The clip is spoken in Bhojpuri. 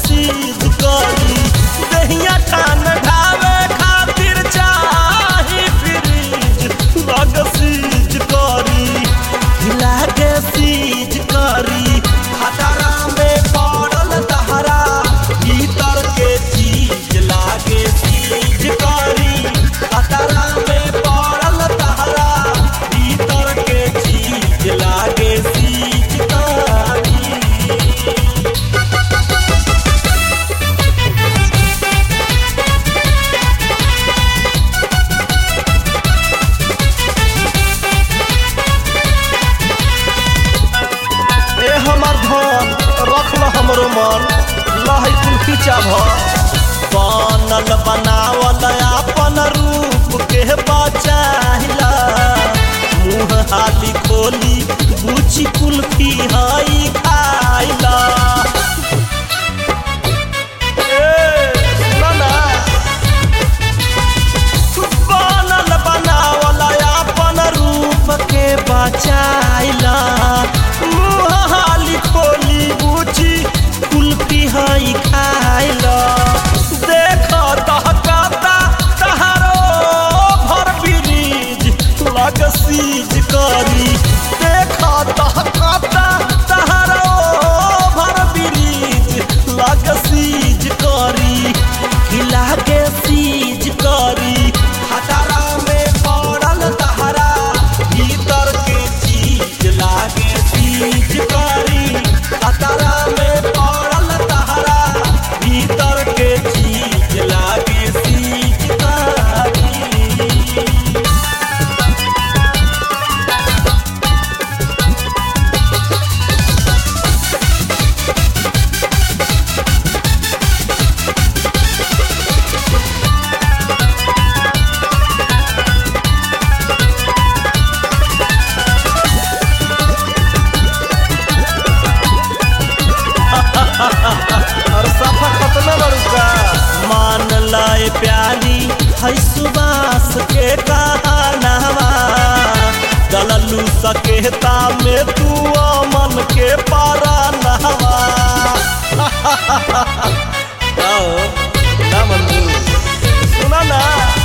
सीध करी दहिया टान ढावे खातिर चाही फ्रीज लग सीज करी लागे सीज करी हटारा में पड़ल तहरा भीतर के चीज लागे सीज करी हटारा में पड़ल तहरा भीतर के चीज लागे सीज करी ए हमर धन रखल हमरो मन लहै कुल खींचा भ बनल बनावल अपन रूप के बचाहिला मुँह हाली खोली बुची कुल्फी हई खाइला ए सुन ना बनल बनावल अपन रूप के बचाइला मुँह हाली खोली बुची कुल्फी हई खाइला देख दहकाता तहारो भर ब्रिज लग सीज करी देख दहकाता तहारो भर ब्रिज लग सीज करी खिला के सीज करी हटारा में पड़ल तहरा भीतर के चीज लागे सीज करी हटारा में पड़ल तहरा भीतर के चीज लागे सीज करी और सफा खत्म बड़ुका मान लाए प्यारी है सुबास के कहानवा गललू सकेता में तू अमन के पारा नहवा आओ ना मंजू सुना ना